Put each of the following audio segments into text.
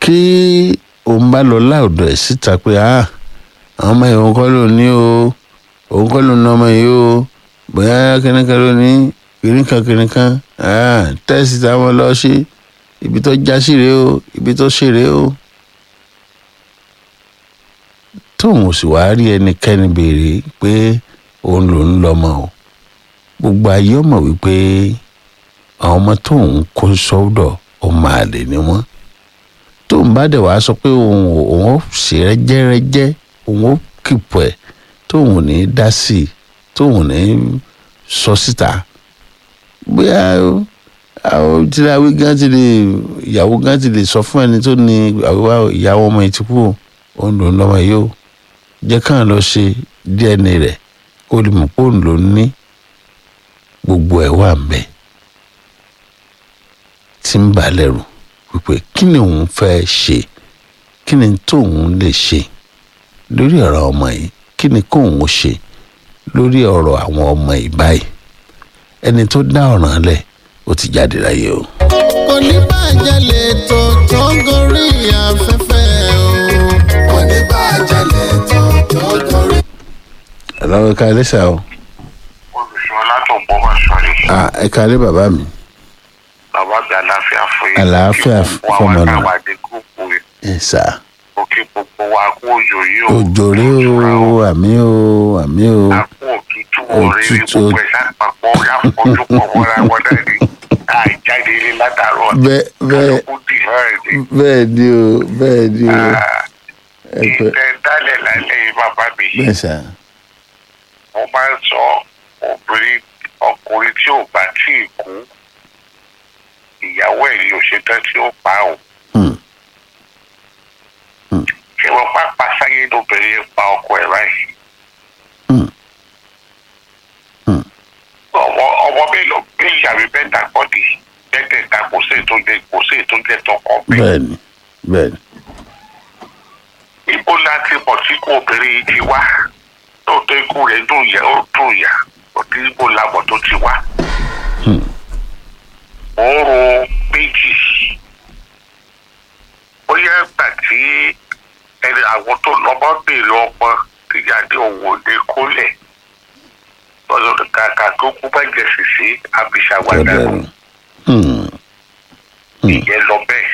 kí òun bá lọ láòdọ̀ ẹ̀ síta pé ah àwọn ọmọ yìí òun kọ́ ló ní o òun kọ́ ló ní ọmọ yìí o bóyá kìnìkan ló ní kìnìkan kìnìkan ah tẹ́sí táwọn lọ sí ibi tó já sí rèé o ibi tó ṣe rèé o tóun ò sì wá rí ẹnikẹ́ni béèrè pé òun lòún lọ́mọ o gbogbo ayé ọmọ wípé àwọn ọmọ tóun kó sọ́dọ̀ ọmọ àlè ni wọ́n tóun bá dẹ̀ wá sọ pé òun ò- òun ó ṣe rẹ́jẹ́rẹ́jẹ́ òun ó kìpọ̀ ẹ̀ tóun ò ní dá sí i tóun ò ní sọ síta bóyá àwọn tíláwí gan ti lè ìyàwó gan ti lè sọ fún ẹni tó ní àwíwá ìyàwó ọmọ yìí ti kú o, òun lòún lọ́mọ yìí o jẹ́ káwọn lọ ṣe dna rẹ̀ kó lè mọ̀ pé òun ló ní gbogbo ẹ̀ wà ń bẹ̀ tí ń bà á lẹ́rù wípé kí ni òun fẹ́ ṣe kí ni tóun lè ṣe lórí ọ̀rọ̀ ọmọ yìí kí ni kóun ó ṣe lórí ọ̀rọ̀ àwọn ọmọ yìí báyìí ẹni tó dá ọ̀ràn lẹ̀ ó ti jáde láyé o. kò ní bàjẹ́ lè tó tó gorí afẹ́fẹ́ o. kò ní bàjẹ́ lè tó tó gorí. ọlọ́wọ́ ẹ̀ka ẹlẹ́sà o olùṣọ́ látọ̀gbọ́ bá sọ̀rọ̀ Ah, ẹ̀ka alẹ́ bàbá mi bàbá bí àlàáfíà fún yín Àlàáfíà Kí gbogbo fọmọ àwọn náà. táwa dé gúúpù rẹ̀ ẹ̀ sà òkè gbogbo wa kó òjò yìí o òjòrè o àmì o àmì o àpò òtútù òrèrè Òtútù. gbogbo ẹ̀ sápapọ̀ láfojú pọ̀ mọ́ra wọn náà ni àìjáde ilé látàárọ̀ bẹ́ẹ̀ bẹ́ẹ̀ kó dì hàn ní. bẹ́ẹ̀ ni o bẹ́ẹ̀ ni o ẹ̀pẹ́ ìtẹ̀ dálẹ̀ lálẹ́ yìí bàbá mi bẹ́ẹ̀ sà mo máa ń sọ obìnrin ọkùnrin tí ò bá tí ì kú ìyàwó ẹ̀ yóò ṣe tán tí ó pa ò. Hmm. ṣé wọn pápá sáyé lóbìnrin yẹn pa ọkọ ẹ̀ báyìí. Hmm. Hmm. ọmọ ọmọ mélòó bí ìyàwó bẹ́ẹ̀ dàgbọ́ di bẹ́ẹ̀ kò sí ètò jẹ kò sí ètò jẹ tọkọ bẹ́ẹ̀. bẹ́ẹ̀ ni bẹ́ẹ̀ ni ibo la ti mọ̀ tí kò obìnrin yìí ti wá lóòótọ́ ikú rẹ̀ dùn yà ó dùn yà òtí ibo la mọ̀ tó ti wá. Hmm. mo ń ro méjì bóyá ìgbà tí ẹni àwọn tó lọ́mọ béèrè ọmọ ìyáde òwò lè kólẹ̀ lọ́dọ̀ kàkà tó kú bá jẹ sèse àbíṣàwádà bẹ́ẹ̀ ni Hmm. ìyẹn lọ bẹ́ẹ̀.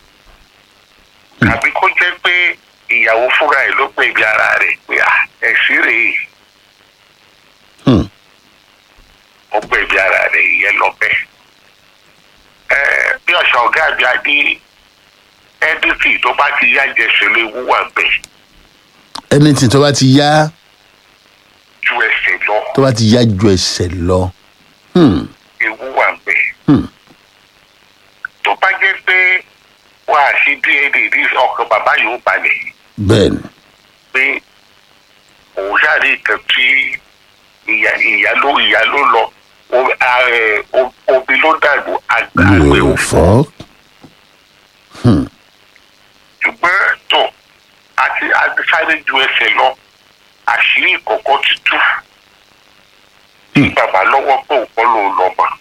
tàbí kó jẹ́ pé ìyàwó fúnra ẹ̀ ló gbẹ̀bí ara rẹ̀ pé à ẹ̀sìn rèé Hmm. ó gbẹ̀bí ara rẹ̀ ìyẹn lọ bẹ́ẹ̀. ẹ bí ọ̀sán ọ̀gá àbí adé ẹ́dífì tó bá ti yá jẹsẹ̀ lé wúwà bẹ́ẹ̀ anything tó bá ti yá ju ẹsẹ̀ lọ tó bá ti yá ju ẹsẹ̀ lọ Hmm. ewu wà bẹ́ẹ̀. Hmm. tó bá jẹ́ pé wà á sí dna ní ọkàn bàbá yóò balẹ̀ bẹ́ẹ̀ ni pé òun sáré nǹkan tí ìyá ìyá ló ìyá ló lọ o- a- ẹ, o- omi ló dàgbò àgbẹ̀ mi ò ò fọ́ Hmm. ṣùgbọ́n tó àti àti sáré ju ẹsẹ̀ lọ àṣírí ìkọ̀kọ̀ ti tú tí bàbá lọ́wọ́ pé òun kọ́ ló ń lọ mọ́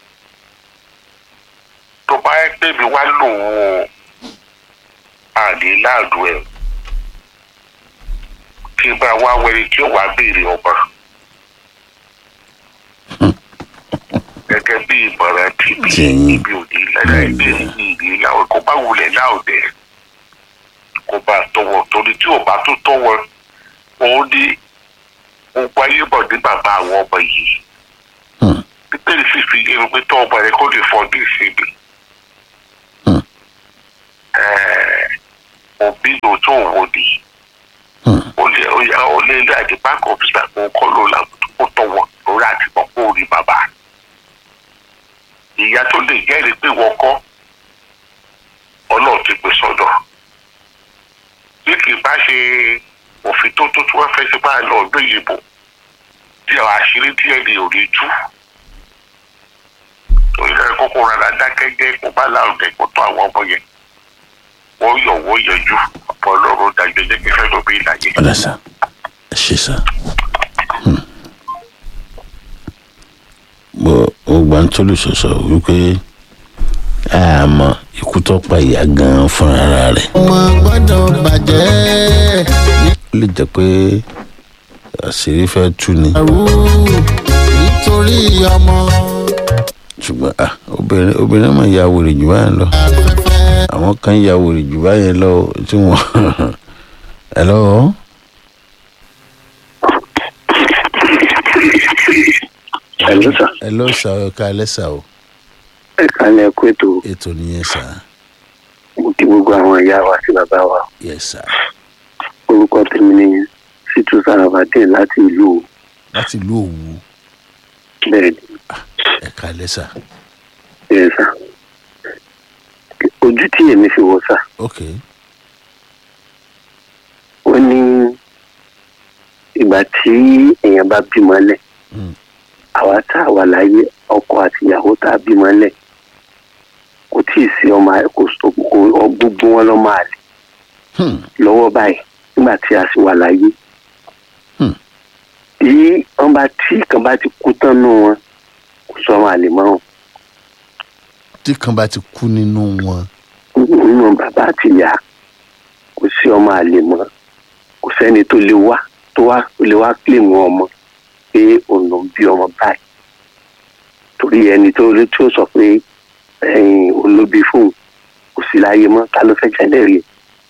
tó bá yẹ pé mi wá lò ó àlè láàdú ẹ̀ kí n bá wá wẹ̀rẹ̀ tí ó wàá béèrè ọmọ gẹ́gẹ́ bí ìmọ̀ràn tìbí Tìyín. ibi òní lẹ́la ẹgbẹ́ ìdí láwọn kó bá wulẹ̀ láòdẹ̀ kó bá tọwọ́ torí tí ò bá tó tọwọ́ òun ní gbogbo ayé bọ̀ ní bàbá àwọn ọmọ yìí Hmm. bíbélì sì fi yé mi pé tọ́ ọmọ rẹ kó lè fọ́ ní ìsinmi Hmm. Ẹ̀ẹ́, òbí ló tó òwò ni Hmm. ó lè ó yà ó lé ilé àti bank officer kó kọ́ ló la kó tọwọ́ lórí àti mọ̀ kó rí bàbá ìyá tó lè jẹ́rìí pé wọ́n kọ́ ọlọ́run ti gbé sọ́dọ̀ bí kì í bá ṣe òfin tó tó tí wọ́n fẹ́ ṣe bá lọ ọdún ìyìnbó tí àwọn àṣírí díẹ̀ ni ò ní tú torí ẹ kókó rárá dákẹ́ jẹ́ kó bá láwùjẹ kó tó àwọn ọmọ yẹn wọ́n yọ̀ wọ́n yọjú ọ̀pọ̀ ọlọ́run dájọ́ jẹ́ kí fẹ́ lómi ìlàjẹ́. ọ̀dà sà ẹ ṣe sà Hmm. mo mo gbà ń tólù sọ̀sọ̀ wípé àmọ́ ikú ikú tó pa ìyá gan fúnra rẹ̀ ọmọ gbọ́dọ̀ bàjẹ́ ó lè jẹ́ pé àṣírí fẹ́ tú ni àrú nítorí ọmọ ṣùgbọ́n ah, obìnrin obìnrin mọ̀ ya wèrè jù báyẹn lọ afẹ́fẹ́ àwọn kan ya wèrè jù báyẹn lọ tí wọ́n ẹ lọ́wọ́ Hello sir. ẹ lọ́ sà ọ ká lẹ́sà o ẹ kálẹ̀ ẹ̀kú ètò ètò nìyẹn sà mo kí gbogbo àwọn ìyá wa àti bàbá wa yẹ sà orúkọ tèmi ni situ sarabadin láti ìlú láti ìlú òwú bẹ́ẹ̀ ni ẹ ká lẹ́sà bẹ́ẹ̀ sà ojú tí èmi fi wò sà ok ó ní ìgbà tí èèyàn bá bímọ lẹ̀ Mm. àwa tá a wà láyé ọkọ àti ìyàwó tá a bímọ lẹ̀ kò tí ì sí ọmọ kò sọ- kò gbogbo wọn lọ́mọ àlè hmm. lọ́wọ́ báyìí nígbà tí a sì wà láyé. Hmm. tí wọ́n bá tí kan bá ti kú tán nù wọn kò sọ wọn àlè mọ́ wọn. tí kan bá ti kú nínú wọn nínú bàbá àti ìyá kò sí ọmọ àlè mọ́ kò sẹ́ni tó lè wá tó wá tó lè wá kílèmù ọmọ pé òun ló ń bí ọmọ báyìí torí ẹni tó lè tó sọ pé ẹ̀yìn òun ló bí fóun kò sí láyé mọ́ ta ló fẹ́ jẹ́lẹ̀ rí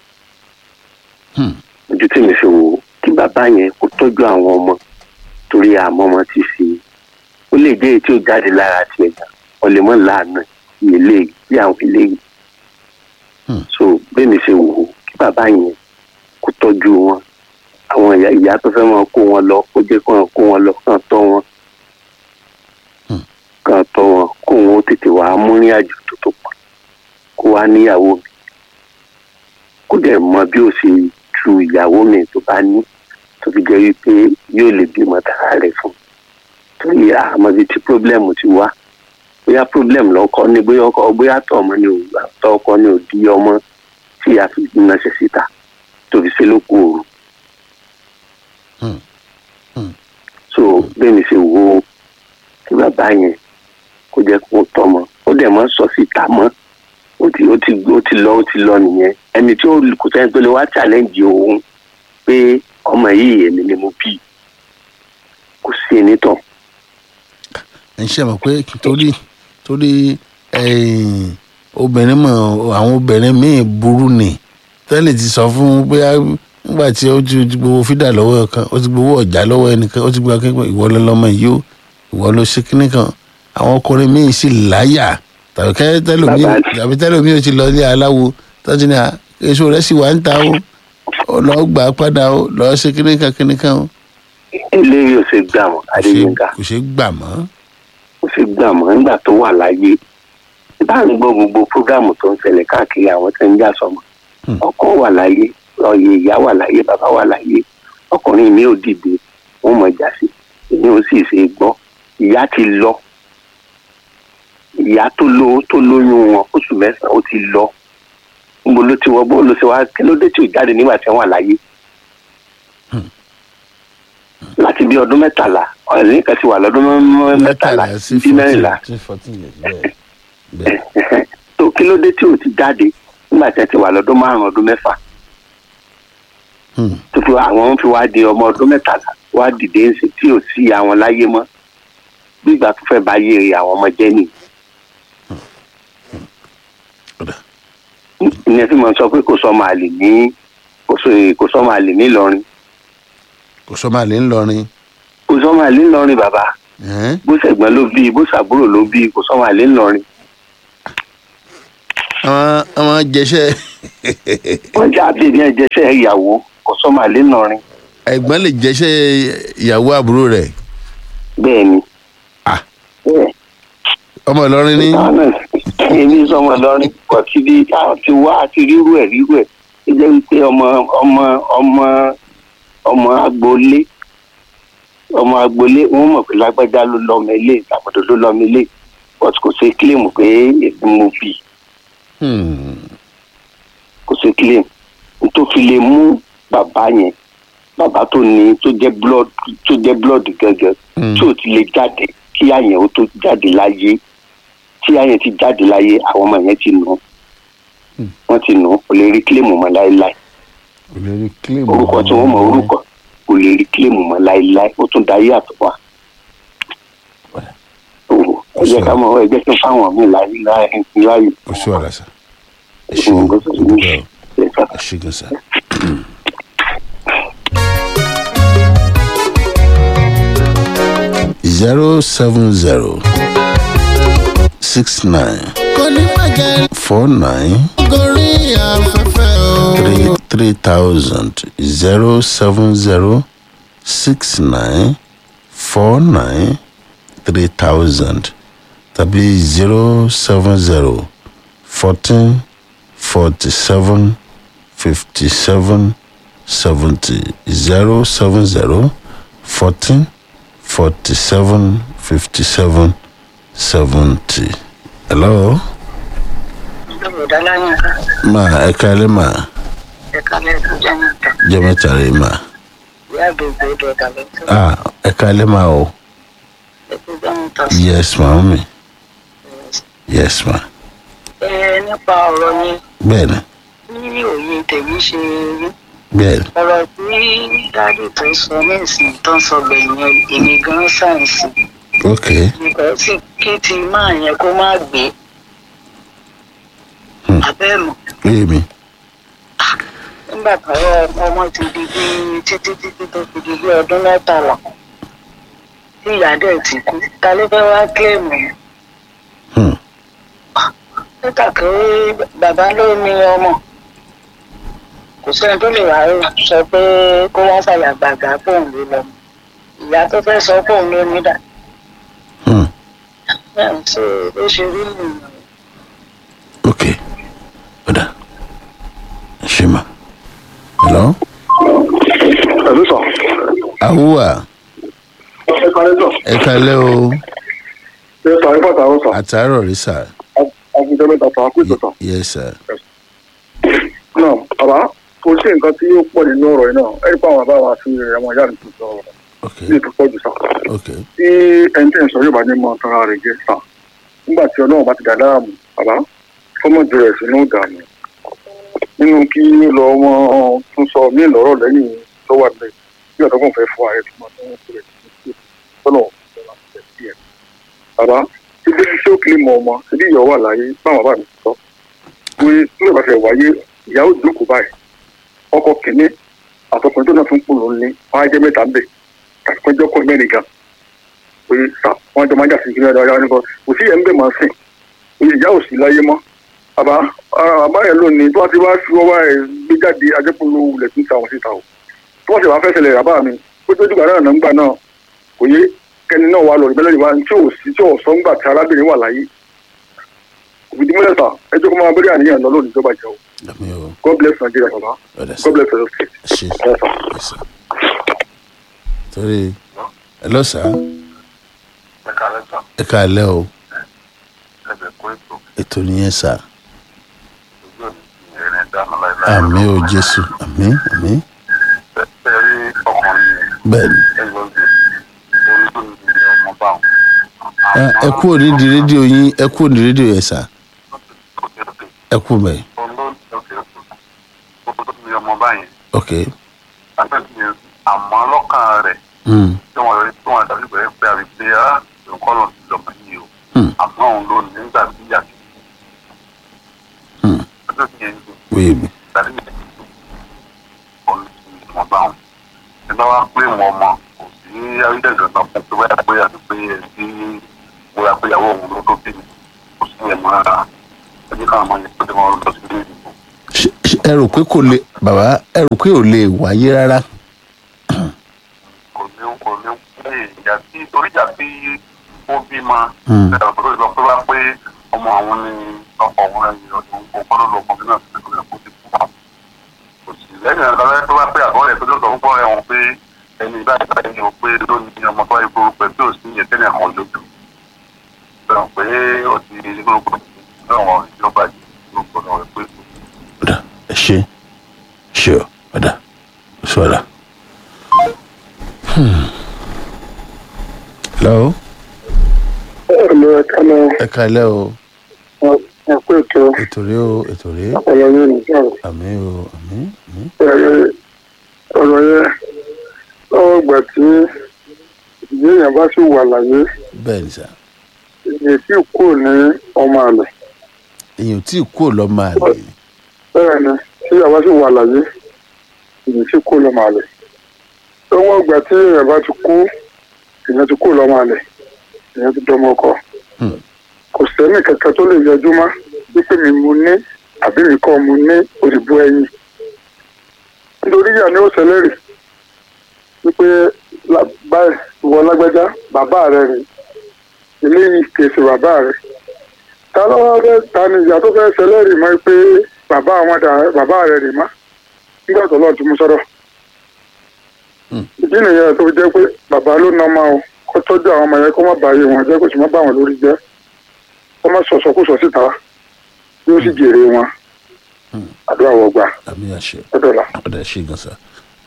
Hmm. ojú tí mi fi wò ó kí bàbá yẹn kó tọ́jú àwọn ọmọ torí àmọ́ ọmọ ti fi ó lè jẹ́ èyí tí ó jáde lára tiẹ̀ gan wọ́n lè mọ̀ láàánú ilé bí àwọn eléyìí Hmm. so bẹ́ẹ̀ mi ṣe wò ó kí bàbá yẹn kó tọ́jú wọn àwọn ìyá ìyá tó fẹ́ máa kó wọn lọ kó jẹ́ kó wọn kó wọn lọ kàn tọ́ wọn Hmm. kàn tọ́ wọn kó wọn ó tètè wàá múrin àjò tó tó pọ̀ kó wá níyàwó mi kó dẹ̀ mọ bí ó ṣe ju ìyàwó mi tó bá ní tó fi jẹ́ wípé yóò lè bímọ tara rẹ̀ fún un torí àmọ́ ibi tí pírọ́blẹ́mù ti wá bóyá pírọ́blẹ́mù lọ́kọ́ ni bóyá ọkọ bóyá tọ́ ọmọ ni ò tọ́ ọkọ ni ò di ọmọ tí a fi ránṣẹ́ síta tó fi ṣe lóko òru. Hmm. Hmm. so bẹ́ẹ̀ ni ṣe wo kí bàbá yẹn kó jẹ́ kó tọ́mọ ó dẹ̀ mọ́ sọ síta mọ́ ó ti ó ti ó ti lọ ó ti lọ nìyẹn ẹni tí ó kò sẹ́ni tó lè wá challenge òun pé ọmọ yìí èmi ni mo bí kò sí ẹni tán ẹ ń ṣe mọ̀ pé torí torí ẹ̀yìn, obìnrin mọ̀ àwọn obìnrin míì burú ni tẹ́lẹ̀ ti sọ fún un pé nígbà tí ó ti gbowó fídà lọ́wọ́ kan ó ti gbowó ọ̀já lọ́wọ́ ẹnìkan ó ti gbowó akẹ́kọ̀ọ́ ìwọ ló lọ́mọ yìí ó ìwọ ló ṣe kínní kan àwọn ọkùnrin míì sì láyà tàbí kẹ́ tẹ́lòmíì Bàbá- tàbí tẹ́lòmíì ó ti lọ ilé aláwo tọ́jú ní à èso rẹ̀ sì wà ń ta ó ó lọ́ọ́ gbà á padà ó lọ́ọ́ ṣe kínní kan kínní kan ó eléyìí ò ṣe gbà wọn kò ṣe- adéyínká kò ṣe gbà mọ́ kò ṣe gbà mọ́ nígbà tó wà láyé bá ń gbọ́ gbogbo prógámù tó ń ṣẹlẹ̀ káàkiri àwọn tó ń jà sọmọ Hmm. ọkọ wà láyé ọyẹ ìyá wà láyé bàbá wà láyé ọkùnrin mi ò dìde wọn mọ ìjà sí èmi ò sì ṣe gbọ́ ìyá ti lọ ìyá tó lo tó lóyún wọn oṣù mẹ́sàn-án ó ti lọ níbo ló ti wọ bó ló ṣe wá kí ló dé tí ò jáde nígbà tí wọn wà láyé láti bí ọdún mẹ́tàlá ọ̀rẹ́ kan ti wà lọ́dún mẹ́- mẹ́tàlá sí sí mẹ́rìnlá sí fourteen years bẹ́ẹ̀ bẹ́ẹ̀. tó kí ló dé tí ò ti jáde nígbà tí ẹ ti wà lọ́dún márùn-ún ọdún mẹ́fà Hmm. tó fi àwọn fi wá di ọmọ ọdún mẹ́tàlá wá dìde ń sìn tí ò sí àwọn láyé mọ́ bí ìgbà tó fẹ́ bá yé àwọn ọmọ jẹ́ nìyí. Ọ̀dà. ìyẹn tí mo sọ pé kò sọmọ àlè ní kò sọ- kò sọmọ àlè nílọrin kò sọ máa lè ń lọrin kò sọmọ àlè nílọrin bàbá Ẹ̀hẹ́n. bó ṣẹ̀gbọ́n ló bí bó ṣàbúrò ló bí kò sọmọ àlè nílọrin àwọn àwọn jẹṣẹ wọ́n já bí ní ẹ̀jẹ̀ṣẹ̀ ìyàwó kò sọmọ àlè nílọrin ẹ̀gbọ́n lè jẹṣẹ ìyàwó àbúrò rẹ̀ bẹ́ẹ̀ ni. Ah. bẹ́ẹ̀ ọmọ Ìlọrin ní àwọn náà èmi sọmọ lọrin kò tí bí káwọn ti wá àti rírú ẹ rírú ẹ ó jẹ́ wípé ọmọ ọmọ ọmọ ọmọ agboolé ọmọ agboolé wọn mọ̀ pé lágbájá ló lọ́mọ ilé ìtàkùdọ̀ ló lọ́mọ ilé but kò ṣe kílèmù pé èmi mo bì í Hmm. kò ṣe kílèmù tó fi lè mú bàbá yẹn bàbá tó ní tó jẹ́ blood tó jẹ́ blood gẹ́gẹ́ Hmm. tí ò ti lè jáde kí àyẹ̀wò tó jáde láyé tí àyẹ̀ ti jáde láyé àwọn ọmọ yẹn ti nù wọ́n ti nù ú kò lè rí kílèmù mọ́ láéláé kò lè rí claim orúkọ tí wọ́n mọ orúkọ kò lè rí kílèmù mọ́ láéláé ó tún dayé àtọ́wà. ẹ jẹ́ ká mọ̀ ẹ jẹ́ kí n fáwọn míì láyé láyé láyé. kò sí wàhálà sá ẹ ṣe o Nǹkan tó ti ní dúpẹ́ o ṣe ká. ẹ ṣe gan sá. zero seven zero six nine kò ní bàjẹ́ four nine gorí afẹ́fẹ́ o. three three thousand zero seven zero six nine four nine three thousand tàbí zero seven zero fourteen forty seven fifty seven seventy zero seven zero fourteen forty seven fifty seven seventy. hello Yorùbá láyé ká ma ẹ kálẹ́ ma ẹ̀ka lẹ́sùn jẹ́ nìkan. jẹ́ mẹ́ta rẹ̀ ma. Ìyá àgbègbè ọdọ̀ ọ̀dà lẹ́sùn Ah, ẹ kálẹ́ ma o. ẹ̀kú jẹ́ nìkan. Yes, màámi. Yes, ma. Ẹ nípa ọ̀rọ̀ yẹn Bẹ́ẹ̀ni, ní òye tèmi ṣe rí. bẹ́ẹ̀ni. Ọ̀rọ̀ tí dáàdì tó sọ ní ìsìn tó ń sọ gbẹ̀yìn yẹn, èmi gan sáyẹ̀nsì. Ok. Nǹkan tí kí ti máa yẹn kó má gbé. Hmm. Abẹ́ẹ̀mọ̀ Léyìí mi. nígbà táwọn ọmọ ti di bí títí títí tó fi di bí ọdún mẹ́tàlá. Tí ìyá dẹ̀ ti kú, ta ló fẹ́ wá kílèmù yẹn? Hmm. nígbà pé bàbá ló ní ọmọ kò sẹ́ni tó lè wá sọ pé kó wá fàyà gbàgbà fóun ló lọ ìyá tó fẹ́ sọ fóun ló ní dà Hmm. bẹ́ẹ̀ ń ṣe ó ṣe rí nìyẹn. Ok. Ọ̀dà. Ṣé ma? Hello? Pẹ̀lú sọ. Awúwà, Ẹ kàlẹ́ sọ. ẹ kálẹ́ o. Ṣé sọ ẹ fọ́ta ó sọ? Àtàárọ̀ rí sà. Àgùntàn mẹ́ta sọ àkú ìtọ̀tàn. Yes, sir. Náà bàbá kò sí nǹkan tí ó pọ̀ nínú ọ̀rọ̀ yìí náà. Ẹ rí pa àwọn bàbá wa sí ẹ̀wọ̀n ìyá mi tó sọ ọ̀rọ̀. Ok. Ní ètò pọ̀jù sá. Ok. Tí ẹni tí ń sọ yóò bá ní mọ tara rẹ̀ jẹ́ sá. Nígbà tí ọlọ́run bá ti dà láàmú, bàbá fọ́mọ̀jù rẹ̀ sínú ìdààmú. Nínú kí ó lọ wọn tún sọ mí lọ́rọ̀ lẹ́yìn tó wà nílẹ̀. Bí ọ̀dọ́gbọ̀n fẹ́ fún ààrẹ tó máa tó ń kúrẹ̀ sí tọ́nà bàbá ibi tí ó kiri mọ ọmọ ibi ìyọ̀ wà láyé báwọn bá mi sọ pé nígbà bá fẹ́ wáyé ìyàwó ìjókòó báyìí ọkọ kìíní àtọkùnrin tó náà tún kù ló ní wọn á jẹ mẹ́ta ń bẹ tàbí pé jọkọ mẹ́rin gan pé sà wọn jọ máa jà sí ìpínlẹ̀ ọ̀dọ̀ nìkan kò sí ẹ̀ ń bẹ̀ máa sìn pé ìyá ò sí láyé mọ́ bàbá bàbá yẹn lónìí tó wá ti wá fi ọwọ́ ẹ̀ gbé jáde ajẹ́pọ̀lọ́ wulẹ̀ tún ta wọn síta o tó wọ́n sì wá fẹ́ ṣẹlẹ̀ bàbá mi pé tó dùgbà náà nígbà náà kò yé kẹ́ni náà wà lọ ìbẹ́lẹ̀ ìwà tí ò sí tí ò sọ ńgbà tí arábìnrin wà láyé òbídí mẹ́ta ẹjọ́ kó máa bẹ̀rẹ̀ àníyàn lọ lónìí ìjọba ìjọ Dàmí o. God bless Nigeria bàbá Ọ̀dà sà. God bless Edo State. Ṣé. Yes, sir. Torí. Hello, sir. ẹ kálẹ́ sọ Ẹ kálẹ́ o. ẹgbẹ́ kó ètò Ètò nìyẹn sà. ojú òní ti ẹ̀rìn dáná láìláì. Àmì o Jésù. Àmì àmì. ẹ rí ọkùnrin yẹn Bẹ́ẹ̀ni. ẹ yọ ọdún lórí tó ní ọmọ báwọn. Ẹ ẹ kú òní di rédíò yín ẹ kú òní rédíò yẹn sà. Ẹ kú bẹ́ẹ̀. olóòtú ọmọ báyìí Ok. afẹ́fẹ́ àmọ́ lọ́kàn rẹ̀ Hmm. tí wọ́n rí tí wọ́n dàbí pé pé àbí pé á nǹkan lọ sí lọ́mọ yìí o Hmm. àmọ́ òun ló ní nígbà tí ìyá ti Hmm. ọjọ́ tí yẹn ń dùn Wéyé mi. tàbí ìyá ti dùn ọ̀nà tí wọ́n bá wọn. ẹ bá wá pé wọn mọ kò sí ayédèjọ náà fún pé wáyà pé àti pé ẹ ti wúra pé ìyàwó òun ló tó bí mi kò sí ẹ̀ mọ́ rárá ẹ jẹ́ káwọn máa yẹ pé wọ́n lọ sí ilé ìdìbò. Ṣé- ṣé ẹ rò pé kò lè bàbá ẹ rò pé ò lè wáyé rárá. kò ní kò ní pé ìjà tí torí ìjà tí ó bímọ Hmm. ẹ̀rọ tó lọ pé wá pé ọmọ àwọn ní ọkọ̀ òun ẹ̀yìn ọdún kò gbọ́dọ̀ lọ ọkọ̀ náà sí ìpínlẹ̀ kó ti kú wọn. kò sí lẹ́yìn ẹ̀rọ lọ́wọ́ tó wá pé àgọ́ rẹ̀ tó lọ sọ fún ẹ̀wọ̀n pé ẹni báyìí báyìí ni o pé lónìí ọmọ tó wáyé gbogbo pẹ̀ tí ò sí yẹn tẹ́lẹ̀ kan lójú. sọ pé ó ti gbogbo ìjọba ìjọba ìjọba rẹ̀ pé Ọ̀dà ẹ ṣe ṣe ọ ọ̀dà oṣù ọ̀dà. Hello ẹ lọ ẹ ká lọ ẹ kálẹ́ o ẹ kó ètò ṣe ètò rẹ o ètò rẹ ọpọlọ yóò ní sọ̀rọ̀ àmì o àmì àmì ẹ̀rẹ́ ọ̀rọ̀ yẹn lọ́wọ́ ìgbà tí ìdílé yẹn bá sì wà láyé bẹ́ẹ̀ ni sà ìyẹn tí kò ní ọmọ àlè èyàn tí kú ò lọ máa lè bẹ́ẹ̀ ni tí ìyá bá sì wà láyé ìyẹn tí kò lọ́mọ àlè lọ́wọ́ ìgbà tí ìyá bá ti kú ìyẹn ti kò lọ́mọ àlè ìyẹn ti dọ́mọ ọkọ Hmm. kò sẹ́ni kankan tó lè yọjú mọ́ wípé mi mo ní àbí mi kọ́ mo ní òdìbò ẹyin nítorí ìyá ni ó ṣẹlẹ́rì wípé lá- báyìí ìwọ lágbájá bàbá rẹ rè eléyìí kèsì bàbá rẹ ta ló wá fẹ́ ta ni ìyá tó fẹ́ ṣẹlẹ́rì mọ́ pé bàbá àwọn dà bàbá rẹ rè má nígbà tó lọ́ọ̀ tí mo sọ̀rọ̀ Hmm. ìdí nìyẹn tó fi jẹ́ pé bàbá ló ná ọmọ o kó tọ́jú àwọn ọmọ yẹn kó má bàyè wọn jẹ́ kó sì má bà wọn lórí jẹ́ kó má sọ̀sọ̀kúsọ síta yóò sì jèrè wọn Hmm. àdúrà wọgbà àmì àṣẹ ọdọọlà. ọ̀dà ṣe gan sa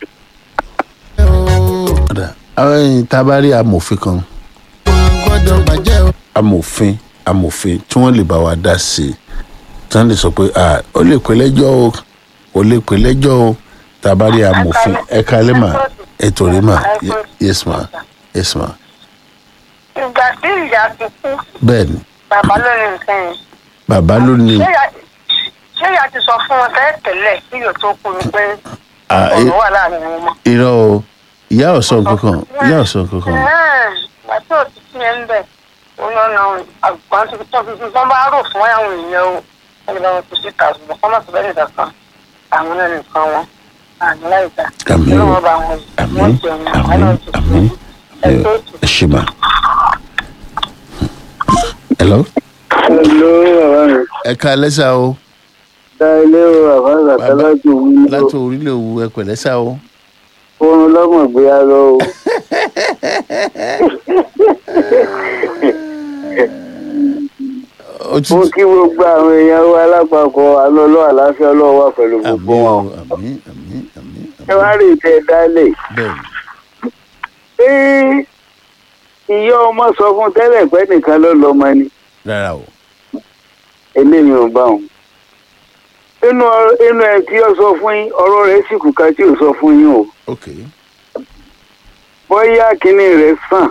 ọ̀dà àwọn ẹ̀yìn tá a bá rí amòfin kan gbọ́dọ̀ bàjẹ́ o. amòfin amòfin tí wọ́n lè bá wa dá sí i tí wọ́n lè sọ pé ah ó lè pè lẹ́jọ́ o ó lè pè lẹ́jọ́ o tá a bá rí amòfin ẹ kalẹ́ mà ètò rí mà Ye- yes ma yes ma ìgbà tí ìyá ti kú bẹ́ẹ̀ ni bàbá ló ní nǹkan yẹn bàbá ló ní ṣé ìyá- ṣé ìyá ti sọ fún wọn tẹ́lẹ̀ tẹ́lẹ̀ kí yóò tó kú ni pé Ah, ọ̀rọ̀ i- wà láàrin wọn mọ́. irọ́ o ìyá ọ̀sán kankan ìyá ọ̀sán kankan ìgbà tí ò ti sí yẹn ń bẹ̀ ó ní ọ̀nà àgbọ̀n tó tó fi fún bá rò fún àwọn èèyàn o wọ́n lè bá wọn kú síta ṣùgbọ́n kọ́ máa tó bẹ́ẹ̀ nìkan kan àwọn náà nìkan wọn àmì láìka Àmín o. wọ́n bá wọn àmì wọ́n jẹun àwọn àmì náà ti àmì kú ẹ̀ tó tù. ẹ ṣe mà. hello hello bàbá mi ẹ ká lẹ́sà o dá ilé o bàbá Bàbá- àtàlájú mi láti orílẹ̀ òwú ẹ pẹ̀lẹ́ sà o. oorun lọ́mọ̀ gbé a lọ o. ó ti mo kí gbogbo àwọn èèyàn wa lápapọ̀ alọ́lọ́ àlàáfíà ọlọ́wọ́ wà pẹ̀lú àmì gbogbo o wọn. àmì àmì àmì ẹ wá àmì rí ìtẹ́ dálẹ̀. bẹ́ẹ̀ ṣé ìyá ọmọ sọ fún tẹ́lẹ̀ pé nìkan ló lọ́mọ ni ni rárá o eléyìí ò bá wọn. inú ọ- inú ẹ tí ó sọ fún yín ọ̀rọ̀ rẹ̀ sì kù ká tí ò sọ fún yín o. ok bóyá kínní rẹ̀ sàn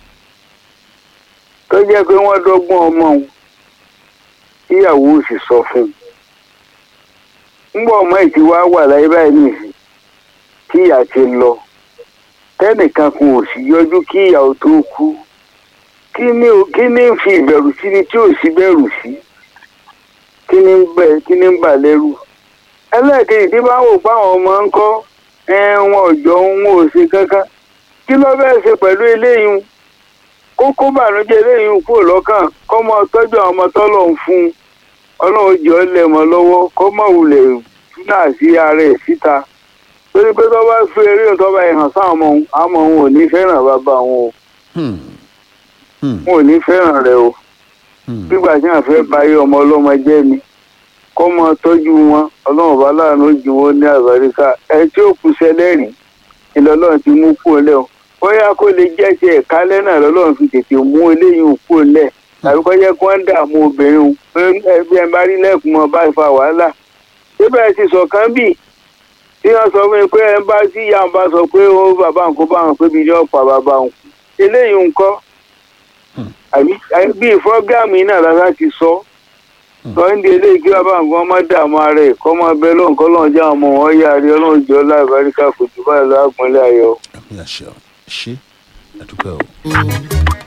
tó jẹ́ pé wọ́n dọ́gbọ́n ọmọ òun tíyàwó sì sọ fún un. ńgbọ́ ọmọ ẹ̀ ti wá wà láyé báyìí nìyí tíyà ti lọ tẹ́nìkan kan ò sì yọjú kí ìyàwó tó kú kí ni ò- kí ni ń fi ìbẹ̀rù sí ni tí ò sí bẹ̀rù sí kí ni ń bẹ̀ kí ni ń bà lẹ́rù ẹlẹ́ẹ̀kejì tí bá wò fáwọn ọmọ ń kọ́ wọn ò jọ wọn ò ṣe kankan kí ló bẹ́ẹ̀ ṣe pẹ̀lú eléyìí kókó bànújẹ́ eléyìí kúrò lọ́kàn kọ́ mọ tọ́jú àwọn ọmọ tọ́lọ̀ ń fún un ọlọ́run jọ ọ́ lẹ̀ mọ́ lọ́wọ́ kọ́ mọ̀ wulẹ̀ túnà sí ara ẹ̀ síta torí pé tó bá fi eré tó bá hàn sáwọn ọmọ òun àwọn ọmọ òun ò ní fẹ́ràn bàbá wọn o Hmm. Hmm. wọn ò ní fẹ́ràn rẹ o Hmm. nígbà tí wọn fẹ́ báyé ọmọ ọlọ́mọ jẹ́ ni kọ́ mọ tọ́jú wọn ọlọ́run bá láàánú jù wọn ní àbáríkà ẹ tí ó kù sẹlẹ́rìn ìlọ́lọ́run ti mú kúrò lẹ́ o bóyá kó lè jẹ́ ti ẹ̀ka lẹ́nà lọ́lọ́run fi tètè mú eléyìí kúrò lẹ̀ tàbí kọ́ jẹ́ kí wọ́n dààmú obìnrin o ẹbí ẹ bá rí lẹ́kùn mọ́ bá fa wàhálà síbẹ̀ ti sọ̀kan bì tí wọ́n sọ fún mi pé ẹ bá sí ìyá wọn bá sọ pé ó bàbá nǹkan bá wọn pé bí ní ọ̀pá bàbá wọn eléyìí ńkọ́ àbí bí fọ́gáàmù yìí náà lára ti sọ sọ́ndé eléyìí kí bàbá nǹkan má dààmú ara ẹ̀ kọ́ máa bẹ lọ́nkọ́ lọ́n já ọmọ wọn yá rí ọlọ́run jọ láìbáríkà kò jù báyìí lọ́gbọ̀nlé ayọ̀. àmì àṣẹ o ṣe àdúpẹ́ o.